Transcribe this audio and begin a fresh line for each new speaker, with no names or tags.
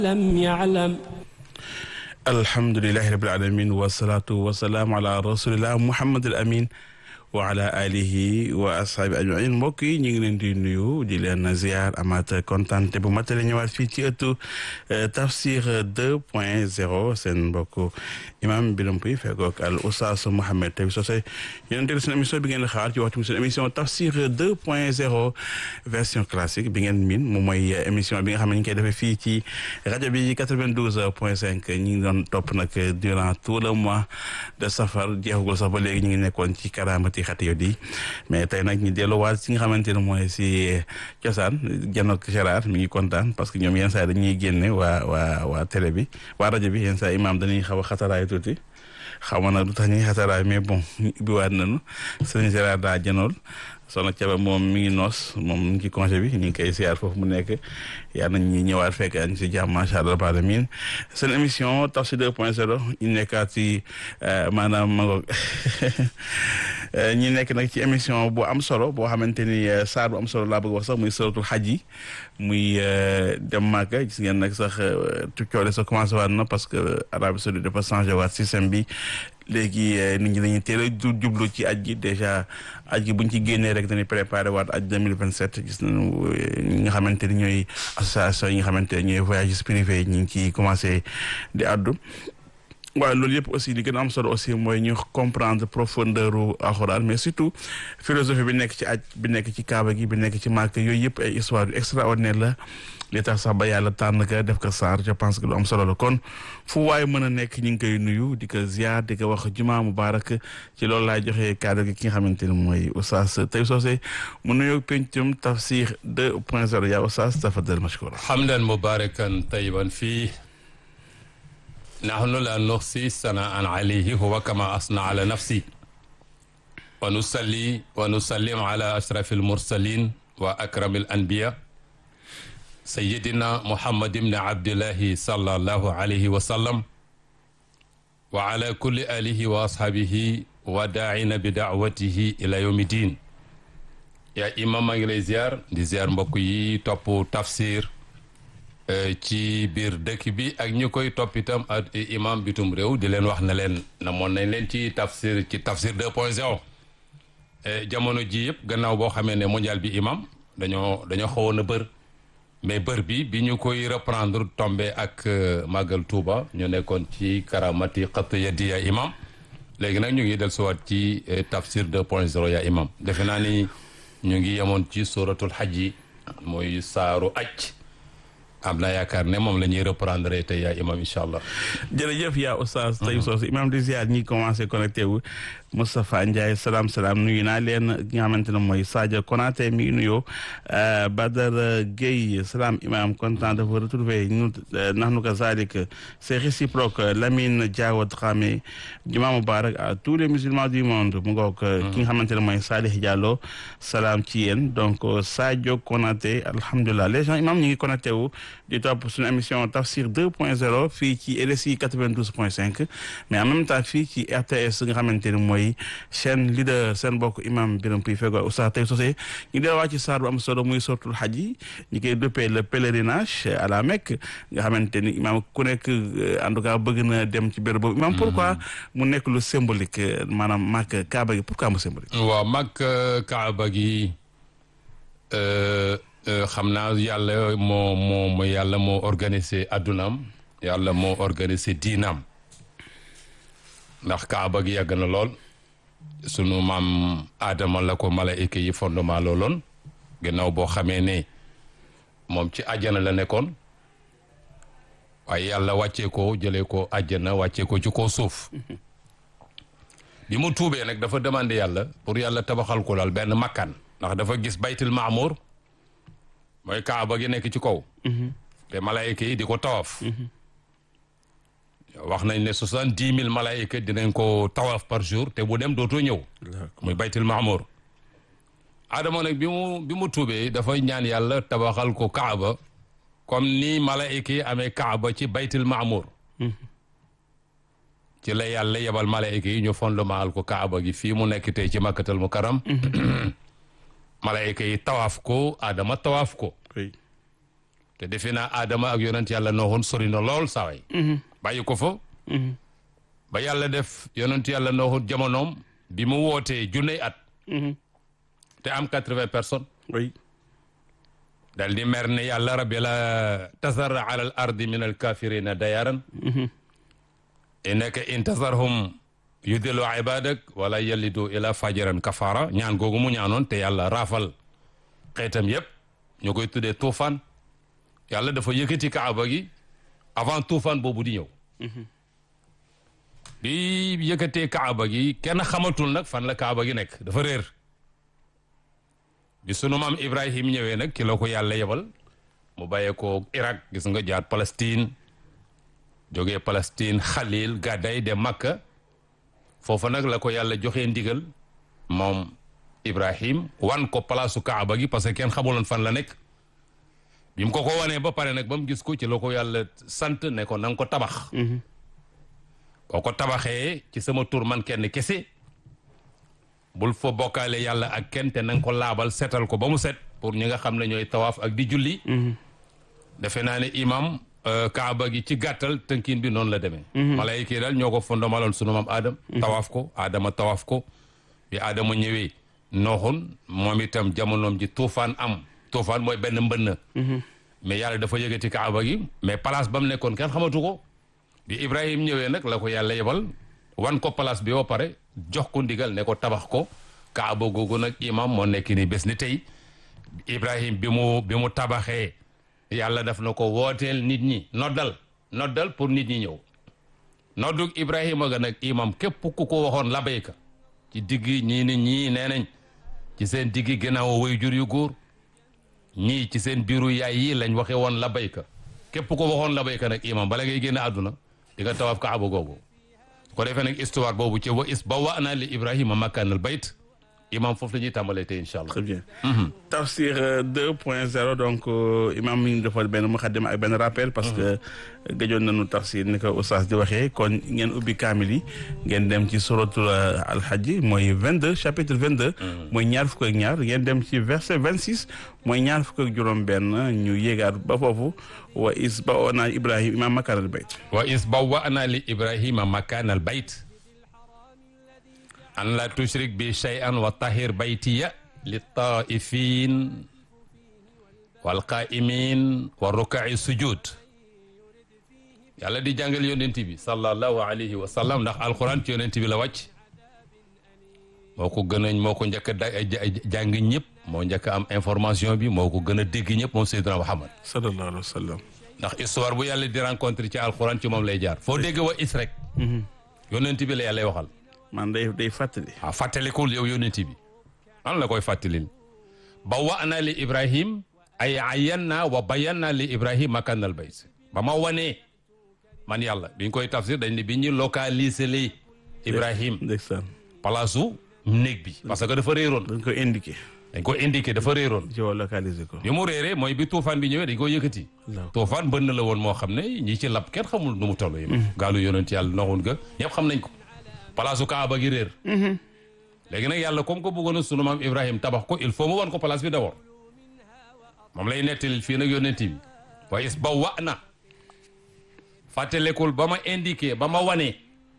لم يعلم
alhamdulilahi rabil alamin wasalaatu wasalaamu ala rasulillah muhammad al amin wa ala alihi wa ashaabi ajmain mbokk yi ñu ngi leen di nuyu di leen ziar amaat kontaan te bu matale ñëwaat fii ci ëttu tafsir 2 point 0 seen mbokk imam Birame Pouy fekkook al oustaz Mouhamed Tabi Socé yéen teel seen émission bi ngeen xaar ci waxtu seen émission tafsir 2 point 0 version classique bi ngeen miin moom mooy émission bi nga xam ne ñu koy defee fii ci rajo bi 92 point 5 ñu ngi doon topp nag durant tout le mois de safar jeexagul sax ba léegi ñu ngi nekkoon ci karamati xati yo di mais tey nag ñu delluwaat si nga xamante ne mooy si cosaan janook Gérard mi ngi kontaan parce que ñoom yenn saa dañuy génne waa waa waa télé bi waa rajo bi yenn saa imam dañuy xaw a xataraay tuuti xaw ma nag du tax ñuy xataraay mais bon ubbiwaat nañu sëñ Gérard daa janool soxna Thiaba moom mi ngi noos moom mi ngi ci congé bi ñu ngi koy siyaar foofu mu nekk yal nañ ñi ñëwaat fekk añ si jàmm macha allah rabbil alamin seen émission Tafsir 2 point 0 ñu nekkaat ci maanaam ma ngoog ñi nekk nag ci émission bu am solo boo xamante ni saar bu am solo laa bëgg wax sax muy suratul xaj yi muy dem Màkka gis ngeen nag sax coole sa commencé waat na parce que Arabie Saoudite dafa changé waat système bi léegi nit ñi dañuy teel a jublu ci aj gi dèjà aj gi buñ ci génnee rek dañuy préparé waat aj 2027 gis nañu ñi nga xamante ni ñooy association yi nga xamante ne ñooy voyages privés ñi ngi ciy commencé di addu waaye loolu yëpp aussi li gën a am solo aussi mooy ñu comprendre profondeur u alxuraan mais surtout philosophie bi nekk ci aj bi nekk ci kaaba gi bi nekk ci màkk yooyu yëpp ay histoire yu extraordinaire la li tax sax ba yàlla tànn ka def ko saar je pense que lu am solo la kon fu waaye mën a nekk ñu ngi koy nuyu di ko ziar di ko wax juma mubarak ci loolu laay joxe kaddu gi ki nga xamante ne mooy oustaz Tabi Socé mu nuyoo pencum tafsir 2 point 0 yaa oustaz tafadal mashkura
hamdan mubarakan tayyiban fii nahnu la nuxsi sanaan alayhi huwa kama asna ala nafsi wa nusalli wa nusallim ala ashrafi almursalin wa akrami alanbiya sayidina muhammad ibni abdillahi sallallahu alayhi wa sallam wa ala kulli alihi wa ashabihi wa daa'ina bi daawatihi ila yawmi din yaa imam maa ngi lay ziar di ziar mbokk yi topp tafsir ci biir dëkk bi ak ñu koy topp itam ak imam bitum réew di leen wax ne leen namoon nañ leen ci tafsir ci tafsir 2 point 0 jamono ji yëpp gannaaw boo xamee ne mondial bi imam dañoo dañoo xawoon a bër mais bër bi bi ñu koy reprendre tombé ak màggal Touba ñu nekkoon ci karamati xat yaddi ya imam léegi nag ñu ngi del suwaat ci tafsir 2 point 0 ya imam defe naa ni ñu ngi yemoon ci suratul xaj yi mooy saaru aj am naa yaakaar ne moom la ñuy reprendre tey yaa imam incha allah.
jërëjëf yaa oustaz Tabi Socé imam di ziar ñi commencé connecté wu Moustapha Ndiaye salaam salaam nuyu naa leen ki nga xamante ne mooy Sadio Konaté mi ngi nuyoo Badara Gueye salaam imam content de vous retrouver ñu nahnu kazalik c'est réciproque Lamine Diaw Dramé juma mubarak à tous les musulmans du monde mu ngoog ki nga xamante ne mooy Salih Diallo salaam ci yéen donc Sadio Konaté alhamdulilah les gens imam ñu ngi connecté wu di topp suñu émission tafsir 2 point 0 fii ci RSI 92 point 5 mais en même temps fii ci RTS nga xamante ne mooy chaîne leader seen bokk imam Birame Pouy fego Oustaz Tabi Socé ñu delluwaat ci saar bu am solo muy sortul xaj yi ñu koy dëppee le pèlerinage à la Mecque nga xamante ni imam ku nekk en tout cas bëgg na dem ci béréb boobu imam pourquoi mu nekk lu symbolique maanaam màkk kaaba gi pourquoi mu symbolique
waaw màkk kaaba gi xam naa yàlla moo moo moo yàlla moo organisé addunaam yàlla moo organisé diinaam ndax kaaba gi yàgg na lool sunu maam aadama la ko malaayika yi fondement looloon gannaaw boo xamee ne moom ci àjjana la nekkoon waaye yàlla wàccee ko jëlee ko àjjana wàccee ko ci ko suuf bi mu tuubee nag dafa demandé yàlla pour yàlla tabaxal ko daal benn makkaan ndax dafa gis baytul maamour mooy kaaba gi nekk ci kaw te malaayika yi di ko tawaf wax nañ ne soixante dix mille malaayika dinañ ko tawaf par jour te bu dem dootoo ñëw muy baytul maamour adama nag bi mu bi mu tuubee dafa ñaan yàlla tabaxal ko kaaba comme ni malaayika yi amee kaaba ci baytul maamour ci la yàlla yebal malaayika yi ñu fondement ko kaaba gi fii mu nekk tey ci makkatal mukarram malayka yi tawaaf ko adama tawaaf ko te defe naa Adama ak yonent yàlla nooxoon sori na lool saway bàyyi ko fa ba yàlla def yonent yàlla nooxoon jamonoom bi mu wootee junney at te am quatre-vingts personnes
oui
dal di mer ne yàlla rabbi la tasar ala al ardi min al kafirina dayaran innaka in tasarhum yudillu ibadak wala yalidu ila fajiran kafara ñaan googu mu ñaanoon te yàlla raafal xeetam yépp ñu koy tuddee tuufaan yàlla dafa yëkkati kaaba gi avant tuufaan boobu di ñëw bi yëkkatee kaaba gi kenn xamatul nag fan la kaaba gi nekk dafa réer bi sunu maam Ibrahim ñëwee nag ki la ko yàlla yebal mu bàyyee ko Irak gis nga jaar Palestine jógee Palestine Khalil gàdday de Makka foofa nag la ko yàlla joxee ndigal moom Ibrahim wan ko palaasu Kaaba gi parce que kenn xamuloon fan la nekk bi mu ko ko wanee ba pare nag ba mu gis ko ci la ko yàlla sant ne ko na nga ko tabax boo ko tabaxee ci sama tur man kenn kese bul fa bokkaale yàlla ak kenn te na nga ko laabal setal ko ba mu set pour ñi nga xam ne ñooy tawaaf ak di julli defe naa ne imam kaaba gi ci gàttal tënkin bi noonu la demee malayka yi daal ñoo ko fondamaloon sunu maam aadam tawaaf ko aadama tawaaf ko bi aadama ñëwee nooxun moom itam jamonoom ji tuufaan am tuufaan mooy benn mbënn mais yàlla dafa yëgati kaaba gi mais place ba mu nekkoon kenn xamatu ko bi ibrahim ñëwee nag la ko yàlla yebal wan ko place bi ba pare jox ko ndigal ne ko tabax ko kaaba googu nag imam moo nekk ni bés ni tey ibrahim bi mu bi mu tabaxee yàlla daf na ko wooteel nit ñi noddal noddal pour nit ñi ñëw noddug ibrahima ga nag imam képp ku ko waxoon labayka ci diggi ñii ni ñii nee nañ ci seen diggi gannaaw way jur yu góor ñii ci seen biiru yaay yi lañ waxe woon labayka képp ko waxoon labayka nag imam bala ngay génn àdduna di nga tawaaf kaaba googu ko defee nag histoire boobu ci wa is ba wa naa li ibrahima makkaanal bayt imam foofu la ñuy tàmbalee tey incha allah
très bien tafsir deux point zéro donc imam mi ngi defal benn muxaddima ak benn rappel parce que gëjoon nañu tafsir ni ko oustaz di waxee kon ngeen ubbi kaamil yi ngeen dem ci suratul alhajj mooy vingt deux chapitre vingt deux mooy ñaar fukk ak ñaar ngeen dem ci verset vingt six mooy ñaar fukk ak juróom benn ñu yéegaat ba foofu wa is ba ona ibrahim imam makaanal bayt
wa is ba wa naa li ibrahima makkaanal bayt an la tushrik bi shay'an wa tahir baytiya li taifin wal qaimin wa rukai sujud yàlla di jàngal yonent bi sallallahu alayhi wa sallam ndax alquran ci yonent bi la wàcc moo ko gën a moo ko njëkk a jàng ñëpp moo njëkk a am information bi moo ko gën a dégg ñëpp moom Seydina Muhammad
sallallahu alayhi wa sallam
ndax histoire bu yàlla di rencontre ci alquran ci moom lay jaar foo dégg wa is rek yonent bi la yàlla waxal
man day day fàttali
waaw fàttalikul yow yonent bi an la koy fàttalil ba wa na li ibrahim ay ayanna wa bayanna li ibrahim makanal bayt ba ma wanee man yàlla biñ koy tafsir dañ ne bi ñu localiser li ibrahim
ndeysaan
palaasu néeg bi parce que dafa réeroon
dañ ko indiqué
dañ ko indiqué dafa réeroon
géolocaliser ko
bi mu réeree mooy bi tuufaan bi ñëwee dañ ko yëkkati tuufaan bënn la woon moo xam ne ñi ci lab kenn xamul nu mu toll yi gaalu yonent yàlla noxun ga ñëpp xam nañ ko palaasu kaaba gi réer léegi nag yàlla comme ko bëggoon a sunu maam ibrahim tabax ko il faut mu wan ko place bi d'abord moom lay nettali fii nag yonent bi waaye is ba wa na fàttalekul ba ma indiqué ba ma wanee